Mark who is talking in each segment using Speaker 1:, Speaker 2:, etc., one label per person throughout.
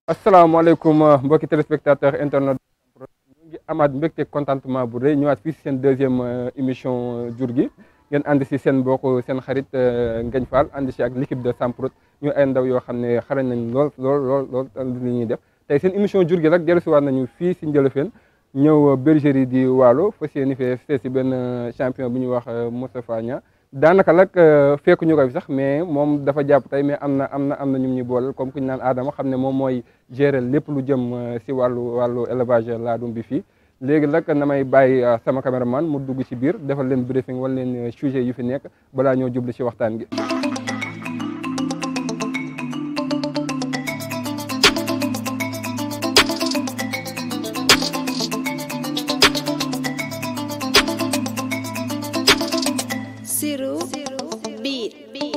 Speaker 1: asalaamaaleykum mbokki téléspectateur internet ñu ngi amaat mbégte contentement bu rëy ñëwaat fii si seen deuxième émission jur gi ngeen ànd si seen mbokk seen xarit Ngagne Fall ànd si ak l'équipe de Samprod ñu ay ndaw yoo xam ne xarañ nañ lool lool lool lool li ñuy def tey seen émission jur gi rek dellusiwaat nañu fii si Njëlëfeen ñëw bergerie di Waalo fas yéene fee si benn champion bu ñuy wax Moustapha Niang daanaka nag fekk ñu ko fi sax mais moom dafa jàpp tey mais am na am na am na ñu ñuy booleel comme ku ñu naan Adama xam ne moom mooy gérer lépp lu jëm si wàllu wàllu élevage laadum bi fii léegi nag na may bàyyi sama caméraman mu dugg ci biir defal leen briefing wala leen sujet yu fi nekk balaa ñoo jublu ci waxtaan gi.
Speaker 2: Siru biir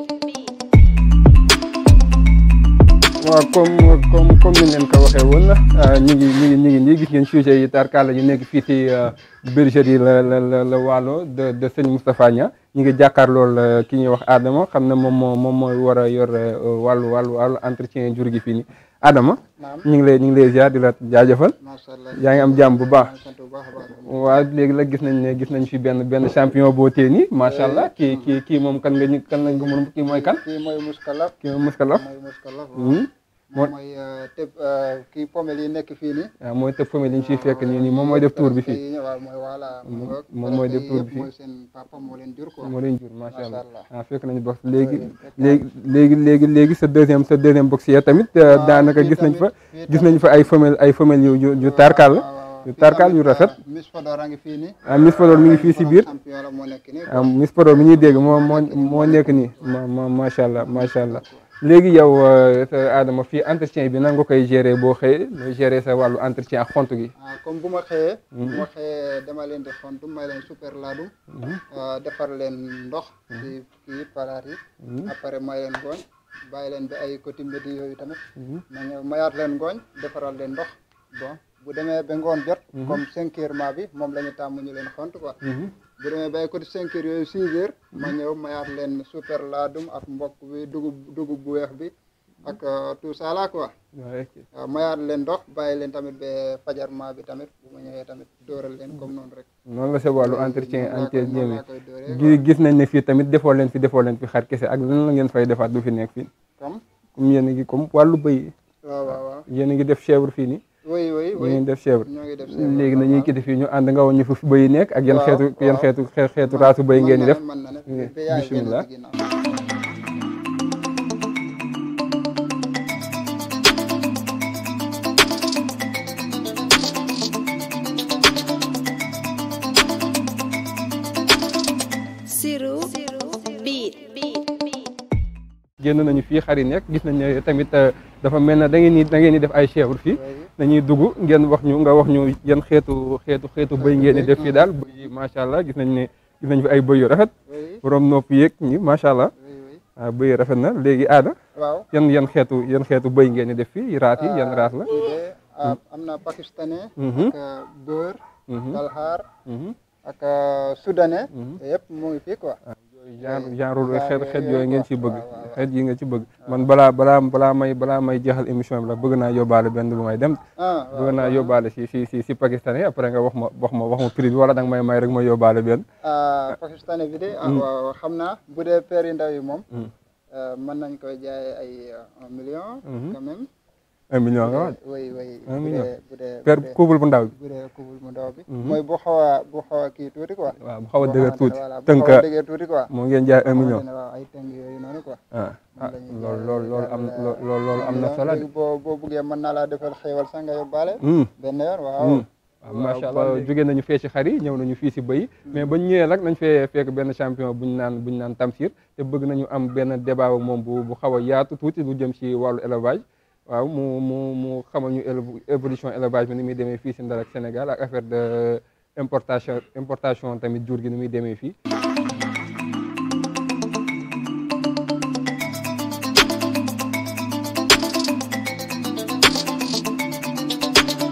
Speaker 1: waaw comme comme comme ni leen ko waxee woon ñu ngi ñu ngi ñu ngi nii gis ngeen sujet yi tarkala yu nekk fii ci bergerie la la la la Waalo de de sëñ Moustapha Niang ñu ngi jàkkaarlool ki ñuy wax Adama xam ne moom moo moom mooy war a yor wàllu wàllu wàllu entretien jur gi fii nii Adama. ñu ngi lay ñu ngi lay ziar di la jaajëfal.
Speaker 3: macha allah
Speaker 1: yaa ngi am jàmm bu baax.
Speaker 3: sant bu baax a baax.
Speaker 1: waaw léegi la gis nañ ne gis nañ fi benn benn champion boo tee nii macha allah kii kii kii moom kan nga ñu kan nga mën kii mooy kan.
Speaker 3: kii mooy muskalaf.
Speaker 1: kii mooy muskalaf.
Speaker 3: mooy muskalaf.
Speaker 1: Hmm.
Speaker 3: moom mooy tëb kii pomel yi nekk fii nii.
Speaker 1: waaw mooy tëb famille yi ñu fiy fekk nii nii moom mooy def tour bi fii.
Speaker 3: fii waaw mooy voilà.
Speaker 1: Moom- moom mooy def tour bi fii.
Speaker 3: mooy seen papa moo leen jur quoi.
Speaker 1: moo leen jur macha allah
Speaker 3: Macha allah.
Speaker 1: ah fekk nañu box léegi léegi léegi léegi léegi sa deuxième sa deuxième box ya tamit daanaka
Speaker 3: fii
Speaker 1: gis nañ fa
Speaker 3: tamit- fii
Speaker 1: gis nañ fa ay femelle ay femelle yu yu yu tarkal la yu tarkal yu rafet
Speaker 3: Miss Fodor a ngi fii nii.
Speaker 1: ah Miss Podor mi ngi fii si biir
Speaker 3: champion la moo nekk nii.
Speaker 1: ah Miss Podor mi ñuy dégg moo moo moo nekk nii ma ma macha allah macha allah léegi yow sa Adama fii entretien bi nan nga koy gérer boo xëyee nooy gérer sa wàllu entretien ak xont gi.
Speaker 3: ah comme bu ma xëyee. bu ma xëyee dama leen di xontu may leen super laadum. ah, defar leen ndox. ci kii palaat yi. après may leen gooñ. bàyyi leen ba ay côté mbédi yooyu tamit. ma ñëw mayaat leen gooñ defaral leen ndox. bon bu demee ba ngoon jot. comme cinq heures maa bi moom la ñu tàmm ñu leen xont quoi. bu demee ba ay côté cinq heures yooyu six heures. ma ñëw mayaat leen super laadum ak mbokk bi dugub dugub bu weex bi. ak ah, tout ça là quoi.
Speaker 1: waaw ok
Speaker 3: waaw mayaat leen ndox bàyyi leen tamit ba fajar maa bi tamit bu ma ñëwee tamit dóoral leen comme noonu rek.
Speaker 1: noonu la sa wàllu entretien
Speaker 3: noonu laa koy-
Speaker 1: entretien
Speaker 3: noonu
Speaker 1: bi
Speaker 3: laa koy dóoree
Speaker 1: gi gis nañ ne fii tamit defoo leen fi defoo leen fi xar kese ak lan la ngeen fay defaat du fi nekk fii
Speaker 3: comme
Speaker 1: comme yéen a ngi comme wàllu bëy
Speaker 3: waaw waaw waaw
Speaker 1: yéen a ngi def chèvre fii nii
Speaker 3: oui oui
Speaker 1: ñu
Speaker 3: oui
Speaker 1: ngi def chèvre
Speaker 3: ñoo ngi def
Speaker 1: léegi nañuy kiti fii ñu ànd nga woon ñu fi bëy yi nekk ak yan
Speaker 3: Waaw,
Speaker 1: xeetu yan
Speaker 3: waaw.
Speaker 1: xeetu xe- xeetu raasu bëy ngeen di def
Speaker 3: mën na ne
Speaker 1: Eh,
Speaker 3: ba yaay génn
Speaker 1: bismillah.
Speaker 3: ci ginnaaw.
Speaker 2: Siru biir
Speaker 1: génn nañu fii xar yi nekk gis nañ ne tamit euh, dafa mel ne da ngeen ni da ngeen di def ay chèvre fii
Speaker 3: Oui.
Speaker 1: dañuy dugg ngeen wax ñu nga wax ñu yan xeetu xeetu xeetu bëy ngeen di def fii daal bëy yi macha allah gis nañ ne gis nañ fi ay bëy yu rafet
Speaker 3: oui
Speaker 1: borom nopp yeeg ñi macha allah
Speaker 3: oui oui
Speaker 1: ah bëy yi rafet na léegi aada
Speaker 3: waaw
Speaker 1: yan yan xeetu yan xeetu bëy ngeen di def fii raat yi yan raat la.
Speaker 3: bii de ah, am na pakistanais
Speaker 1: Mhm.
Speaker 3: ak ah, beurre
Speaker 1: Mhm.
Speaker 3: kalhaar
Speaker 1: Mhm.
Speaker 3: ak ah, soudanais yëpp mu ngi fii quoi
Speaker 1: genre genre
Speaker 3: waaw,
Speaker 1: xeet
Speaker 3: yooyu-
Speaker 1: xeet
Speaker 3: yooyu
Speaker 1: yooyu ngeen
Speaker 3: quoi.
Speaker 1: ci bëgg
Speaker 3: waaw, waaw,
Speaker 1: xeet yi nga ci bëgg man balaa balaa balaa may balaa may jeexal émission bi la bëgg naa yóbbaale benn bu may dem
Speaker 3: ah
Speaker 1: bëgg naa yóbbaale si si si si pakistanais après nga wax ma wax ma wax ma prix bi wala danga may may rek ma yóbbaale benn
Speaker 3: ah pakistanais bi de ah waaw xam naa bu dee paire yu ndaw yi moom ah, mën nañ koy jaay ay ah, un million quand même
Speaker 1: un million nga wax
Speaker 3: oui oui
Speaker 1: Un
Speaker 3: bu
Speaker 1: million.
Speaker 3: dee bu dee
Speaker 1: per
Speaker 3: bu dee-
Speaker 1: couple bu ndaw bi
Speaker 3: bu dee kubul mu ndaw bi mooy bu xaw a bu xaw a kii tuuti quoi
Speaker 1: waaw bu xaw a
Speaker 3: boo
Speaker 1: dëgër
Speaker 3: xamante
Speaker 1: tuuti
Speaker 3: ne voilà, bu
Speaker 1: tënk
Speaker 3: xaw a dëgër tuuti quoi
Speaker 1: moo ngeen jaay un million
Speaker 3: xamante ne waaw ay tënk yooyu noonu quoi
Speaker 1: ah ah
Speaker 3: la ñuy
Speaker 1: loolu
Speaker 3: jaay
Speaker 1: loolu loolu am
Speaker 3: daal,
Speaker 1: loolu loolu am na solo de
Speaker 3: léegi boo boo buggee mën naa laa defal xéewal sax nga yóbbaale
Speaker 1: Hmm.
Speaker 3: benn yoon waaw
Speaker 1: waaw macha allah jóge nañu fee ci xar yi ñëw nañu fii si bëy mais bañ ñëwee nag nañ fee fekk benn champion buñ naan buñ naan Tamsir te bëgg nañu am benn débat ak moom bu bu xaw a yaatu tuuti lu jëm ci wàllu élevage waaw mu mu mu xamal ñu éle- évolution élevage bi ni muy demee fii si Ndar ak Sénégal ak affaire de importation importation tamit jur gi ni muy demee fii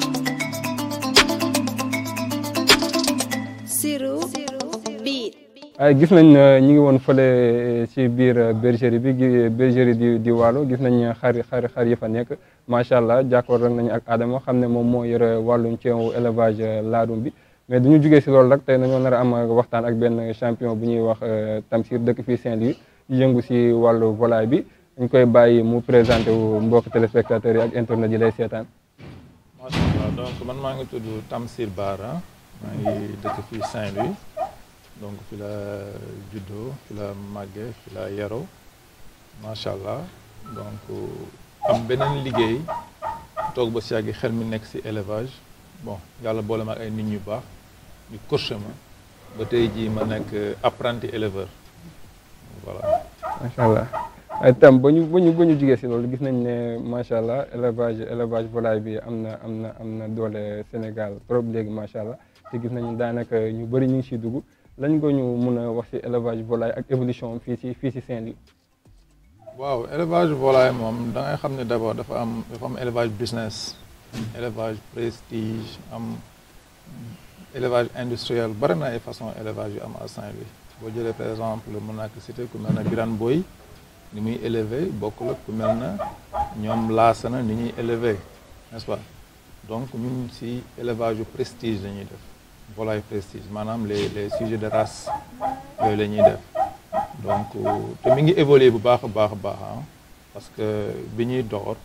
Speaker 2: Siru biir
Speaker 1: ay gis nañ ñi ngi woon fële ci biir bergerie bi gi bergerie di di Waalo gis nañ xar xar xar yi fa nekk macha allah jàkkoor rek nañu ak Adama xam ne moom moo yore wàllum ceewu élevage laadum bi mais du ñu jugee si loolu rek tey nañoo nar a am waxtaan ak benn champion bu ñuy wax Tamsir dëkk fii Saint-Louis yëngu si wàllu volaille bi dañ koy bàyyi mu présenté wu mbokk téléspectateurs yi ak internet yi lay seetaan.
Speaker 4: macha allah donc man maa ngi tudd Tamsir Bara maa ngi dëkk fii Saint-Louis donc fi la juddoo fi la màggee fi la yaroo macha allah donc am beneen liggéey toog ba si yàgg xel mi nekk si élevage bon yàlla boole ma ak ay nit ñu baax ñu coaché ma ba tey jii ma nekk apprenti éleveur voilà.
Speaker 1: macha allah tam ba ñu ba ñu ba ñu jugee si loolu gis nañ ne macha allah élevage élevage volaille bi am na am na am na doole Sénégal trop léegi macha allah te gis nañ daanaka ñu bëri ñu ngi siy dugg lañ nga ñu mun a wax si élevage volaille ak évolution fii si fii si Saint-Louis.
Speaker 4: waaw élevage volaille moom da ngay xam ne d' abord dafa am dafa am élevage business. élevage prestige am élevage industriel bari na ay façon élevage yu am à Saint-Louis boo jëlee par exemple mën naa ko cité ku mel na Birane Boy ni muy élevé bokkul ak ku mel na ñoom laasana ni ñuy élevé n'est-ce pas donc ñun si élevage yu prestige la ñuy def volaille prestige maanaam les les sujets de race yooyu la ñuy def donc te mi ngi évoluer bu baax a baax a baax parce que bi ñuy door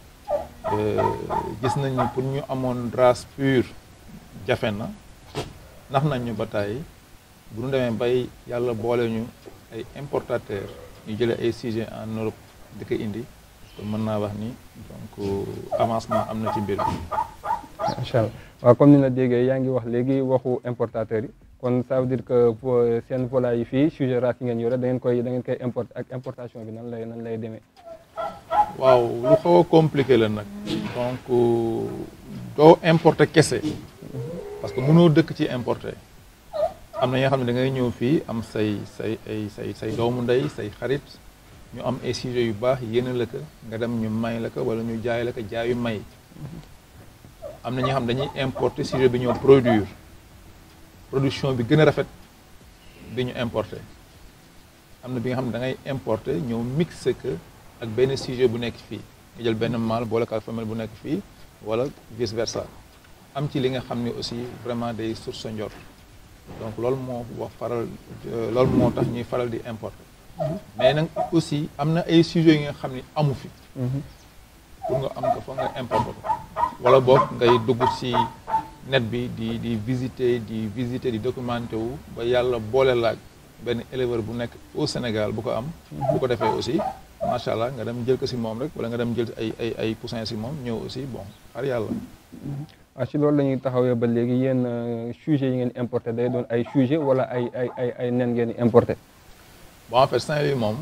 Speaker 4: gis nañ ni pour ñu amoon race pure jafe na nax nañ ñu ba tàyyi bu ñu demee bay yàlla boole ñu ay importateur ñu jëlee ay sujet en Europe di ko indi kon mën naa wax ni donc avancement am na ci mbir mi.
Speaker 1: macha allah waaw comme ni la déggee yaa ngi wax léegi waxu importateur yi kon ça veut dire que seen volaille yi fii sujet race yi ngeen yore da ngeen koy da ngeen koy importer ak importation bi nan lay nan lay demee.
Speaker 4: waaw lu xaw a compliqué la nag donc doo importer kese parce que mënoo dëkk ci importer am na ñoo xam ne da ngay ñëw fii am say say ay say say doomu ndey say xarit ñu am ay sujets yu baax yéene la ko nga dem ñu may la ko wala ñu jaay la ko jaayu may am na ñoo xam dañuy importer sujet bi ñoo produire production bi gën a rafet bi ñu importer am na bi nga xam ne da ngay importer ñëw mixer ko ak benn sujet bu nekk fii nga jël benn mâle boole ko ak femelle bu nekk fii wala vice versa am ci li nga xam ne aussi vraiment day source sa njort donc loolu moo wax faral loolu moo tax ñuy faral di importer mais nag aussi am na ay sujets yi nga xam ne amu fi pour nga am ko foog nga importer ko wala boog ngay dugg ci net bi di di visiter di visiter di documenter wu ba yàlla boole laaj benn éleveur bu nekk au Sénégal bu ko am bu ko defee aussi macha allah nga dem jël ko si moom rek wala nga dem jël ay ay ay poussin si moom ñëw aussi bon xar yàlla.
Speaker 1: waaw si loolu la ñuy taxawee ba léegi yéen sujet yi ngeen importé day doon ay sujet wala ay ay ay ay nen ngeen importé.
Speaker 4: bon en fait Saint-Louis moom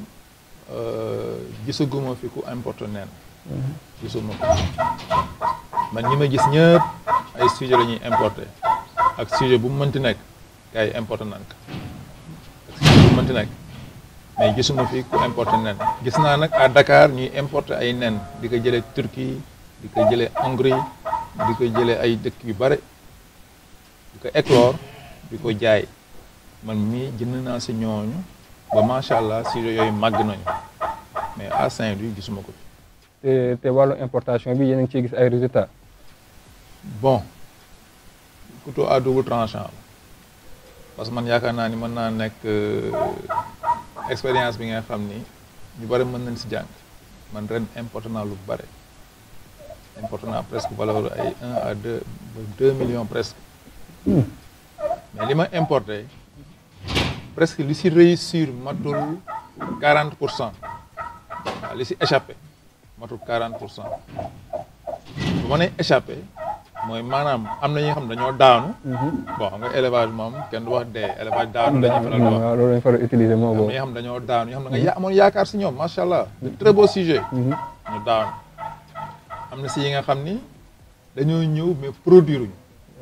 Speaker 4: gisaguma fi ku importé nen. gisuma ko man ñi ma gis ñëpp ay sujet la ñuy importé ak sujet bu mu mënti nekk gars yi importé nan ko ak sujet bu mu mënti nekk. mais gisuma fi ku importer nen gis naa nag à Dakar ñuy importer ay nen di ko jëlee Turquie di ko jëlee Hongrie di ko jëlee ay dëkk yu bare di ko éclore di ko jaay man mii jënd naa si ñooñu ba macha allah si yooyu màgg nañu mais à Saint-Louis gisuma ko fi.
Speaker 1: te te wàllu importation bi yéen a ngi ciy gis ay résultats.
Speaker 4: bon couteau à double tranchant parce que man yaakaar naa ni mën naa nekk. expérience bi nga xam ni ñu bëri mën nañ si jàng man ren importé naa lu bëri importé naa presque valeur ay un à deux ba deux millions presque mais li ma importé presque li si réussir matul quarante pour cent waaw li si échappé matul quarante pour cent bu ma nee échappé mooy maanaam am na ñi nga xam dañoo daanu. bon xam nga élevage moom kenn du wax dee élevage daanu la ñuy faral di wax.
Speaker 1: waaw loolu lañ faral utiliser moo
Speaker 4: am na
Speaker 1: boobu.
Speaker 4: ñi nga xam dañoo daanu ñoo xam ne nga ya amoon yaakaar si ñoom macha allah de très beau sujet. ñu daanu am na si yi nga xam ni dañoo ñëw mais produire ñu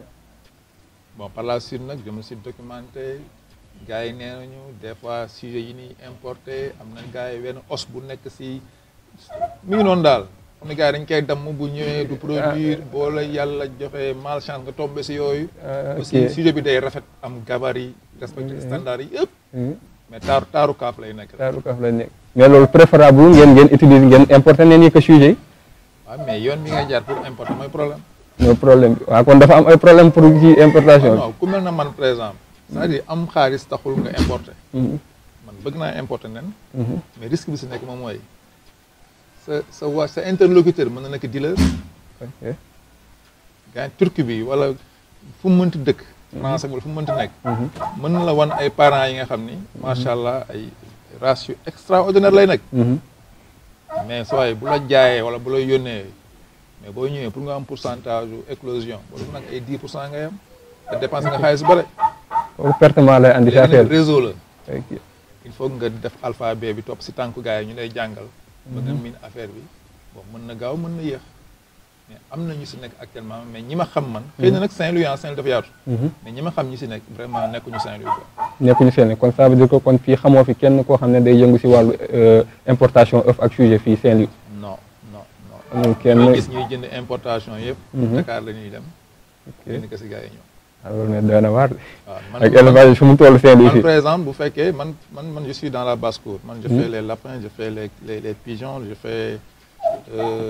Speaker 4: bon par la suite nag je me suis documenté gars yi nee nañu des fois sujet yi ñuy importé am na gars yi wenn os bu nekk si mi ngi noonu daal. xam ne gars yi dañ koy damm bu ñëwee du produire boo la yàlla joxee malchance nga tombé si yooyu.
Speaker 1: Ah, ok.
Speaker 4: aussi sujet bi day rafet am gabarit respecté standard yi yëpp. mais taaru taaru kaaf lay nekk rek.
Speaker 1: taaru kaaf lay nekk mais loolu préférable ngeen ngeen utiliser ngeen importer neen yi que sujet yi
Speaker 4: waaw mais yoon bi ngay jaar pour importer mooy problème.
Speaker 1: mooy problème bi waaw kon dafa am ay problème pour ci importation
Speaker 4: non ku mel na man par exemple c'est-à-dire am xaalis taxul nga importer.
Speaker 1: bi
Speaker 4: man bëgg naa importer nen. mais risque bi si nekk moom mooy sa sa waa sa interlocuteur mën na nekk dealer.
Speaker 1: ok
Speaker 4: gars turki bi wala fu mu mënti dëkk. français wala fu mu mënti nekk. mën na la wan ay parents yi nga xam ni. macha allah ay race yu extraordinaire lay nekk. mais sooy bu la jaayee wala bu la yónnee mais boo ñëwee pour nga am pourcentage u éclosion boo def nag ay 10 pour cent ngay am te dépense nga xaalis bu bare.
Speaker 1: kooku pertement lay andi si
Speaker 4: léegi
Speaker 1: affaire
Speaker 4: nag
Speaker 1: bi
Speaker 4: réseau la.
Speaker 1: ok
Speaker 4: il faut nga def alphabet bi topp si tànku gars yi ñu lay jàngal. ba nga miin affaire bi bon mën na gaaw mën na yéex mais am na ñu si nekk actuellement mais ñi ma xam man. xëy na nag Saint-Louis ah Saint-Louis dafa yaatu. mais ñi ma xam ñi si nekk vraiment nekkuñu Saint-Louis quoi.
Speaker 1: nekkuñu seen kon ça veut dire que kon fii xamoo fi kenn koo xam ne day yëngu si wàllu importation œuf ak sujet fii Saint-Louis
Speaker 4: non non non.
Speaker 1: amul kenn
Speaker 4: ñuy gis ñuy jënd importation yëpp. Dakar la ñuy dem. génn ko si gars yi ñëw.
Speaker 1: alors ne doy na waar de
Speaker 4: waaw man
Speaker 1: ak élevage fi mu toll Saint-Louis
Speaker 4: man
Speaker 1: fii
Speaker 4: par exemple bu fekkee man man man je suis dans la basse-cour man je fais les lapins je fais les les, les pigeons je fais euh,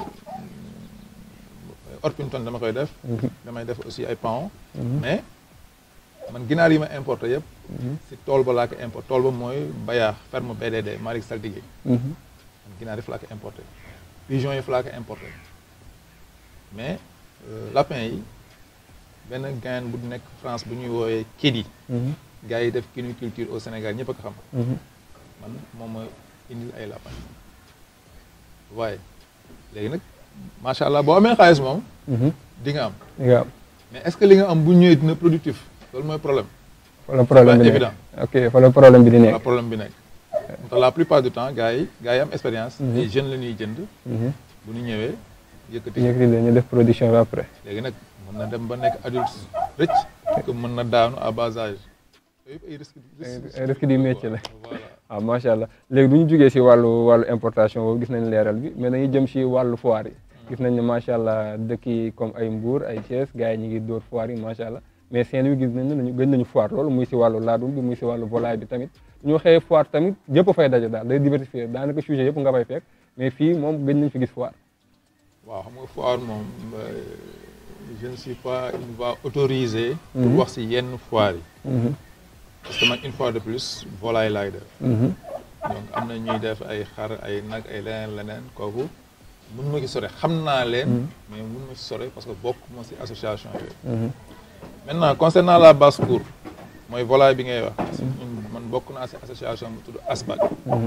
Speaker 4: Orpington dama koy def. damay def aussi ay paon. mais man ginaar yi ma importé yëpp. si tool ba laa ko importé tool ba mooy Bayaax ferme BDD Malick Saltigué. man ginaar yi fa laa ko importé pigeons yi fa laa ko importé mais euh, lapin yi benn gain bu nekk France bu ñuy woowee Kédi. gars yi def culture au Sénégal ñëpp a ko xam. man moom mooy indil ay lapin waaye léegi nag macha allah boo amee xaalis moom. di nga am
Speaker 1: nga am
Speaker 4: mais est-ce que li nga am bu ñëwee dina productif loolu mooy problème.
Speaker 1: fa la problème bi
Speaker 4: pas
Speaker 1: nekk
Speaker 4: évident.
Speaker 1: ok fa la problème bi di
Speaker 4: la
Speaker 1: nekk
Speaker 4: problème bi nekk. donc la plupart du temps gars yi gars yi am expérience. les jeunes la ñuy jënd. bu ñu ñëwee yëkkati.
Speaker 1: yëkkati leen ñu def production bi après
Speaker 4: léegi nag mën na dem ba nekk adulte rëcc. que mën na daanu à bas âge. yooyu yëpp ay risques
Speaker 1: ay risques du métier la.
Speaker 4: voilà
Speaker 1: waaw macha allah léegi du ñu jógee si wàllu wàllu importation boobu gis nañ leeral bi mais dañuy jëm si wàllu foire yi gis nañ ne macha allah dëkk yi comme ay Mbour ay Thiès gars yi ñu ngi dóor foire yi macha allah mais Saint-Louis gis nañ ne dañu gën nañu foire loolu muy si wàllu laadum bi muy si wàllu volaille bi tamit ñu waxee foire tamit yëpp fay daje daal day diversifier daanaka sujet yëpp nga fay fekk mais fii moom gën nañ fi gis foire
Speaker 4: waaw xam nga foire moom euh, je ne suis pas une voix autorisée. pour wax si yenn foire yi. parce que man une fois de plus volaille laay def. donc am na ñuy def ay xar ay nag ay leneen leneen kooku mun ma ci sore xam naa leen. mais mun ma ci sore parce que bokk ma si association yooyu. maintenant concernant la basse-cour mooy volaille bi ngay wax. ñun man bokk naa si association bu tudd ASBAC.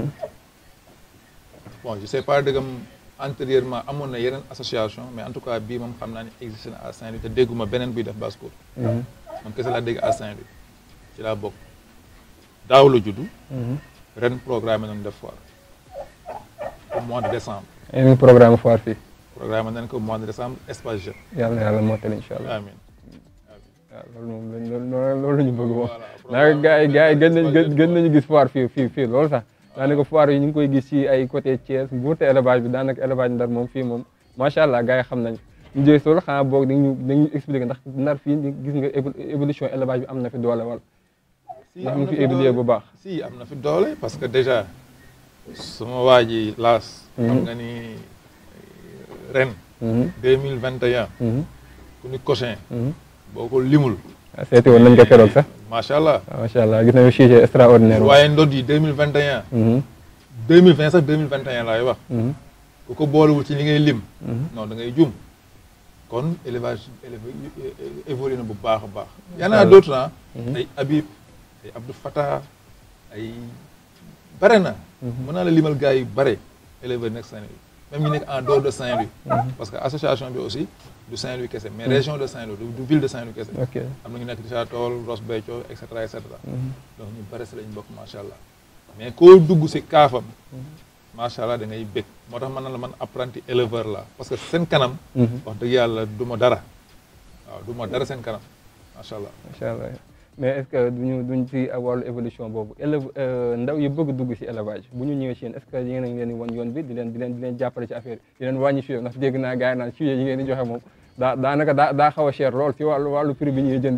Speaker 4: bon je sais pas dëggam antérieurement amoon na yeneen association mais en tout cas bii moom xam naa ne existe na à Saint-Louis te dégguma beneen buy def basse-cour. man kese laa dégg à Saint-Louis ci laa bokk daaw la juddu. ren programme nañu def foire au mois de décembre
Speaker 1: yeneen programme foire fii
Speaker 4: programme nañ ko au mois de décembre espace jeune.
Speaker 1: yàlla na yàlla mottali incha allah
Speaker 4: amiin
Speaker 1: waaw loolu moom lañ loolu loolu la ñu bëgg moom
Speaker 4: Voilà,
Speaker 1: ndax gars yi gars yi gën nañ
Speaker 4: programme
Speaker 1: gën nañu gis foire fii fii fii loolu sax daanaka foire yi ñu ngi koy gis ci ay côté Thiès Mbour te élevage bi daanaka élevage ndar moom fii moom macha allah gars yi xam nañ ñu jëy soolu xanaa boog dañu dañu expliquer ndax ndar fii gis nga évo- évolution élevage bi am na fi doole wal
Speaker 4: si
Speaker 1: ndax
Speaker 4: am
Speaker 1: mu
Speaker 4: na
Speaker 1: fi
Speaker 4: fi
Speaker 1: évoluer
Speaker 4: doole.
Speaker 1: bu baax
Speaker 4: si am na fi doole parce que déjà suma waa ji laas. xam nga ni ren. deux mille vingt et un. ku ni Cochin. boo ko limul.
Speaker 1: seeti woon nañ ko keroog sax
Speaker 4: macha allah.
Speaker 1: macha allah gis nañu sujet extraordinaire
Speaker 4: waaye ndod yi deux mille vingt et un. deux mille vingt sax deux mille vingt et un laay wax. ku ko boolewul ci li ngay lim. non da ngay jum. kon élevage élevage évolué na bu baax a baax. y en a d'autres ah. ay Habib ay Abdou Fatah ay bare na. mën naa la limal gars yu bare éleveurs nekk Saint-Louis même ñu nekk en dehors de Saint-Louis. parce que association bi aussi du Saint-Louis kese mais région de Saint-Louis du du ville de Saint-Louis kese.
Speaker 1: ok
Speaker 4: am na ñu nekk Richard Toll Ross Béthio et cetera et cetera. donc ñu bare si lañ bokk macha allah. mais koo dugg si kaafam. macha allah da ngay bég moo tax man na la man apprenti éleveur la parce que seen kanam. wax dëgg yàlla du ma dara. waaw du ma dara seen kanam macha allah.
Speaker 1: macha allah mais est-ce que duñu duñ ci wàllu évolution boobu élève ndaw yi bëgg dugg ci élevage bu ñu ñëwee ci yéen est-ce que yéen a ngi leen di wan yoon bi di leen di leen di leen jàppale ci affaire yi di leen wàññi sujet ndax dégg naa gars yi naan sujet yi ngeen di joxe moom daa daanaka daa daa xaw a cher lool ci wàllu wàllu prix bi ñuy jëndee
Speaker 4: gis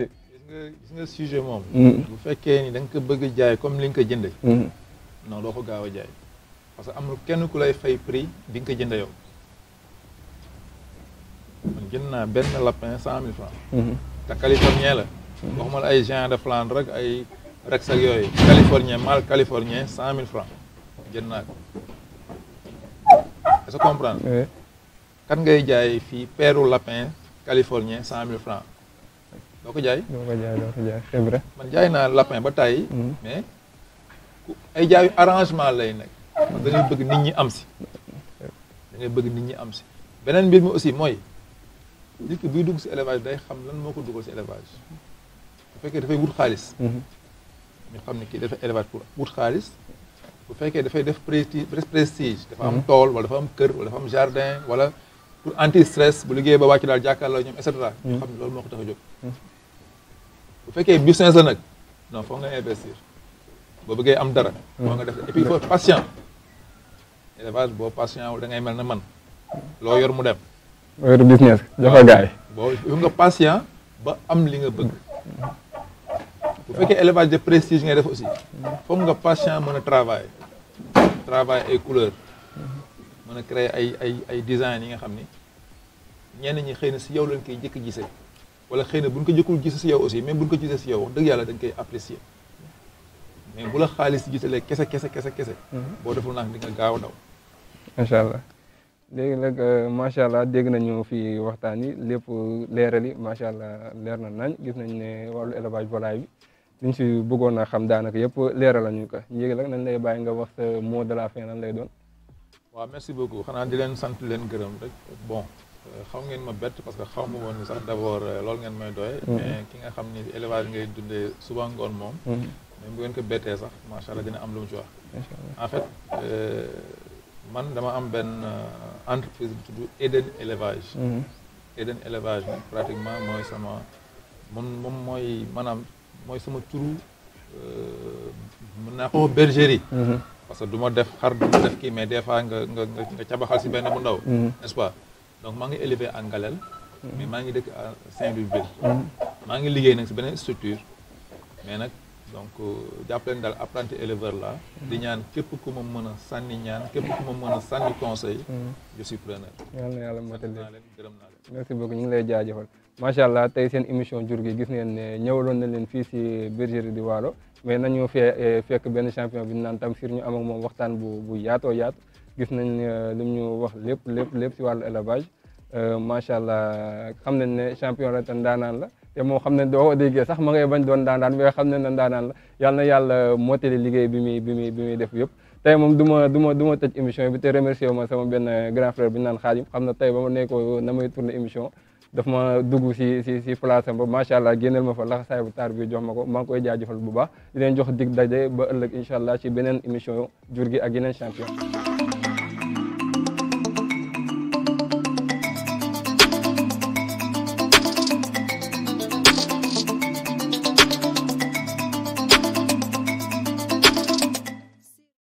Speaker 4: nga gis nga sujet moom.
Speaker 1: Mhm.
Speaker 4: bu fekkee ni da nga ko bëgg a jaay comme li nga ko jënde
Speaker 1: Mhm.
Speaker 4: non doo ko gaaw a jaay parce que amul kenn ku lay fay prix bi nga ko jënde yow man jënd naa benn lapin cent mille francs
Speaker 1: Mhm.
Speaker 4: te californien la waxuma la ay Jean de Flandre rek ay Rex ak yooyu californien mâle californien cent mille francs jënd naa ko est-ce que comprendre
Speaker 1: Ouais.
Speaker 4: kan ngay jaay fii peeru lapin californien cent mille francs doo ko jaay
Speaker 1: doo ko jaay doo ko jaay c'est vrai.
Speaker 4: man jaay naa lapin ba tàyyi
Speaker 1: Mhm.
Speaker 4: mais ku- ay jaayu arrangement lay nekk parce que da ngay bëgg nit ñi am si da ngay bëgg nit ñi am si beneen mbir mi aussi mooy nit ki buy dugg si élevage day xam lan moo ko dugal si élevage bu fekkee dafay wut xaalis
Speaker 1: Mhm.
Speaker 4: ñu xam ne kii dafa élevage pour wut xaalis bu fekkee dafay def prestige prestige dafa am tool wala dafa am kër wala dafa am jardin wala pour anti stress bu liggéey ba wàcc daal jàkkaarloo ñoom et cetera ñu xam ne loolu moo ko tax a jóg bu fekkee business la nag non foog nga investir boo bëggee am dara moo nga def et puis il faut être patient élevage boo patient wul da ngay mel na man loo yor mu dem
Speaker 1: wéru business jox ko gaay
Speaker 4: boo il faut nga patient ba am li nga bëgg bu fekkee élevage de prestige ngay def aussi foog nga patient mën a travailler travailler ay couleur mën a créer ay ay ay design yi nga xam ni ñenn ñi xëy na si yow lañ koy jëkk gisee wala xëy na buñ ko jëkkul gise si yow aussi même buñ ko gisee si yow wax dëgg yàlla dañ koy apprécier mais bu la xaalis gisalee kese kese kese kese boo deful nag di nga gaaw a daw
Speaker 1: macha allah léegi nag macha allah dégg nañu fi waxtaan yi lépp leeral yi macha allah leer na nañ gis nañ ne wàllu élevage volaille bi liñ si bëggoon a xam daanaka yëpp leeral lañu ko léegi nag nañ lay bàyyi nga wax sa mot de la fin lan lay doon.
Speaker 4: waaw merci beaucoup xanaa di leen sant leen gërëm rek bon xaw ngeen ma bett parce que xaw ma woon ni sax d'abord loolu ngeen may doye mais ki nga xam ni élevage ngay dundee suba ngoon moom même bu ngeen ko bettee sax macha allah dina am lu mu ci wax en fait man dama am benn entreprise bu tudd Eden élevage Eden élevage nag pratiquement mooy sama mun moom mooy maanaam mooy sama turu mën naa ko bergerie parce que du ma def xar du ma def kii mais des fois nga nga nga cabaxal si benn bu ndaw n'est-ce pas donc maa ngi élevé en Galel mais maa ngi dëkk à Saint-Louis ville maa ngi liggéey nag si beneen structure mais nag donc jàpp leen daal apprenti éleveur la di ñaan képp ku ma mën a sànni ñaan képp ku ma mën a sànni conseil je suis preneur
Speaker 1: yal na yàlla matal
Speaker 4: naa leen gërëm naa leen
Speaker 1: merci beaucoup ñu ngi lay jaajëfal macha allah tey seen émission jur gi gis ngeen ne ñëwaloon na leen fii si bergerie di Waalo mais nañu fee fekk benn champion bi ñu naan Tamsir ñu am ak moom waxtaan bu bu yaatoo yaatu gis nañ lim ñu wax lépp lépp lépp si wàllu élevage macha allah xam nañ ne champion la te ndaanaan la te moo xam ne doo ko déggee sax ma ngay bañ doon ndaanaan mais xam nañ ne ndaanaan la yàlla na yàlla mottali liggéey bi muy bi muy bi muy def yëpp tey moom du ma du ma du ma tëj émission bi te remercier ma sama benn grand frère bi ñu naan Xaadim xam na tey ba ma nekkoo na may tourné émission daf ma dugg si si si place am ba macha allah génneel ma fa laxasaay bu taar bi jox ma ko maa ngi koy jaajëfal bu baax di leen jox dig daje ba ëllëg incha allah ci beneen émission jur gi ak yeneen champion